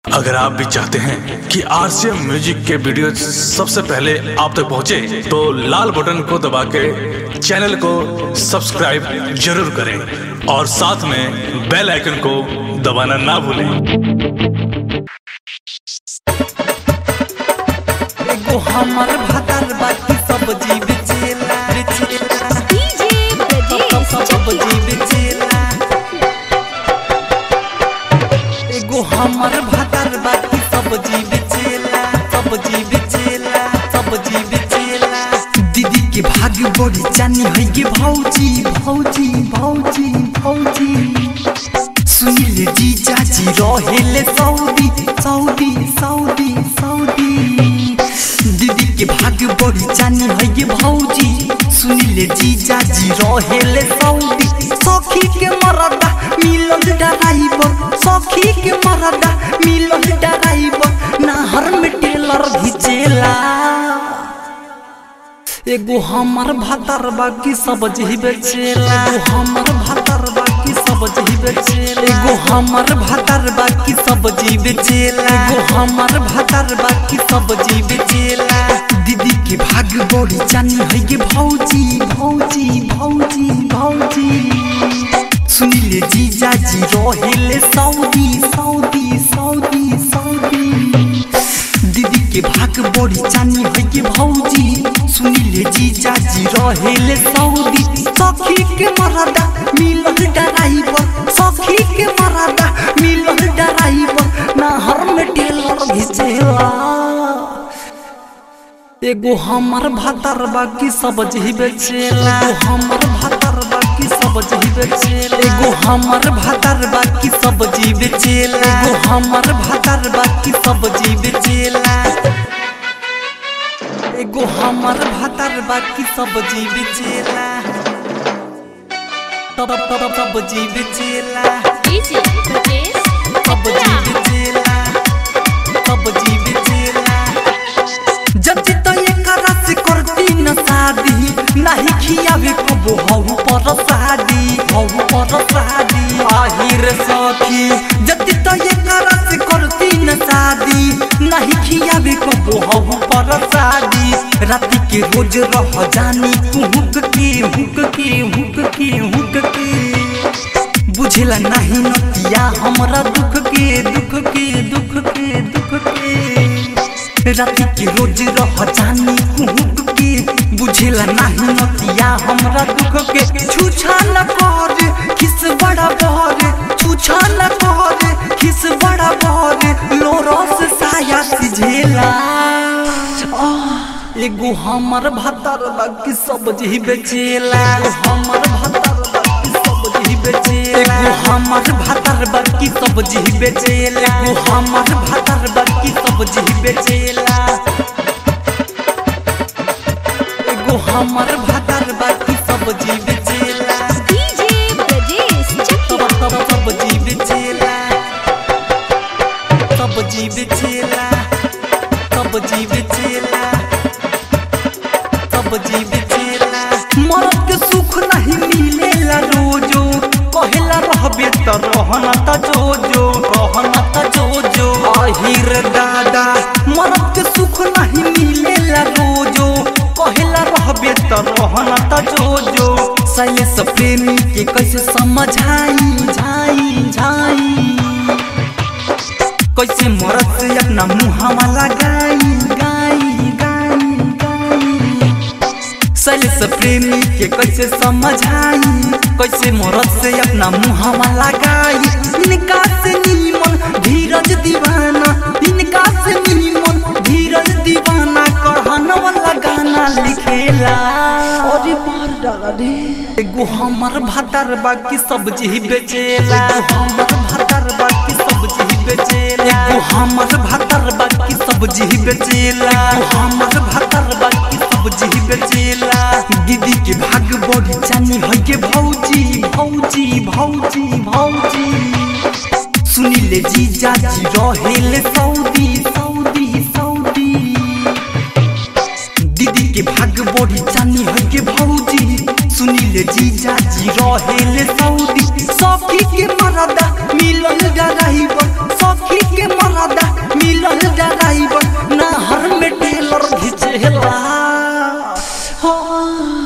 अगर आप भी चाहते हैं कि आरसीएम म्यूजिक के वीडियो सबसे पहले आप तक पहुंचे, तो लाल बटन को दबा के चैनल को सब्सक्राइब जरूर करें और साथ में बेल आइकन को दबाना ना भूलें एगो हमर भातर बाकी सब जीव चेला चेला डीजे ब्रजेश सब सब चकिया जीव चेला एगो हमर भातर बाकी सब जीव चेला सब जीव चेला सब जीव चेला दीदी के भाग्य बड़ी जानी है गे भौजी भौजी भौजी भौजी सुनील जी चाची रहेले सऊदी सऊदी सऊदी सऊदी दीदी के भाग्य बड़ी जानी है ये भौजी सुनील जी चाची रहेले सऊदी सखी के मरदा मिलन डराइबर सखी के मरदा मिलन डराइबर नाहर में टेलर घिचेला एगो हमर भातर बाकी सब जही बेचेला एगो हमर भातर बाकी सब जही बेचेला एगो हमर भातर बाकी सब जी बेचेला एगो हमर भातर बाकी सब जी बेचेला दीदी के भाग्य बड़ी जानी है ये भौजी भौजी भौजी भौजी सुनीले जीजा जी रहेले सऊदी सऊदी सऊदी सऊदी दीदी के भाग बड़ी जानी है ये भौजी सुनीले जी जाजी रहेले सऊदी सखी के मरदा मिलन डराइबर सखी के मरदा मिलन डराइबर नहर में टेलर घिचेला एगो हमर भातर बाकी सब जही बेचेला एगो हमर भातर बाकी सब जही बेचेला एगो हमर भातर बाकी सब जी बेचेला एगो हमर भातर बाकी सब जी बेचेला एगो हमर भातर बाकी सब जी बेचेला तब तब तब जी बेचेला डीजे ब्रजेश तब जी चकिया बेचेला तब जी बेचेला जब तो एक रस करती न शादी नहीं खियावे कबो हऊ पर शादी हऊ पर शादी आहिर सखी जब तो एक रस करती न शादी नहीं खियावे कबो हऊ पर शादी राति के रोज रह जानी हुक के हुक के हुक के हुक के बुझला नहीं नतिया हमरा दुख के दुख के दुख के दुख के राति के रोज रह जानी कुहुक के बुझेला नहीं नतिया हमरा दुख के छुछा न कर खिस बड़ा बहर छुछा न कर खिस बड़ा बहर लोरस साया सिझेला आह, एगो हमर भातर बाकी सब जी बेचेला हमर भातर बाकी सब जी बेचेला एगो हमर भातर बाकी सब जी बेचेला एगो हमर भातर बाकी सब जी बेचेला एगो हमर भातर बाकी सब जी बेचेला डीजे ब्रजेश तब चकिया तब सब जी बेचेला सब जी बेचेला सब जी बेचेला सब जी बेचेला मरद के सुख नहीं मिलेला रोजो कहेला रहबे त रहना त जो जो रहना त जो जो आहिर दादा मरद के सुख नहीं मिलेला रोजो कहेला रहबे त रहना त जो जो सैलेश प्रेमी के कैसे समझाई झाई झाई कैसे मरद से अपना मुहावा लगाई गाई गाई गाई सैलेश प्रेमी के कैसे समझाई कैसे मरद से अपना मुहावा लगाई इनका से नीमन धीरज दीवाना इनका से नीमन धीरज दीवाना कढ़ान वाला गाना लिखेला अरे मार डाला रे एगो हमर भातर बाकी सब जी बेचेला एगो हमर भातर बाकी सब जी बेचेला एगो हमर भातर बाकी सब जी बेचेला एगो हमर भातर बाकी सब जी बेचेला दीदी के भाग बड़ी जानी है के भौजी भौजी भौजी भौजी सुनीले जी जाजी रहेले सऊदी सऊदी सऊदी दीदी के भाग बड़ी जानी है के भौजी सुनीले जी जाजी रहेले सऊदी सखी के मरदा मिलन डराइबर सखी के मरदा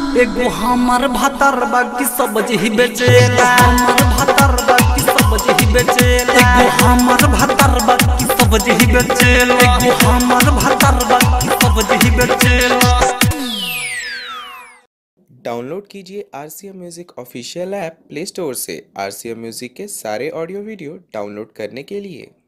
एगो हमर भातर बाकी सब्जी ही बेचेला हमर भातर बाकी सब्जी ही बेचेला एगो हमर भातर बाकी सब्जी ही बेचेला एगो हमर भातर बाकी सब्जी ही बेचेला डाउनलोड कीजिए R C M music official app play store से आर सी एम म्यूज़िक के सारे ऑडियो वीडियो डाउनलोड करने के लिए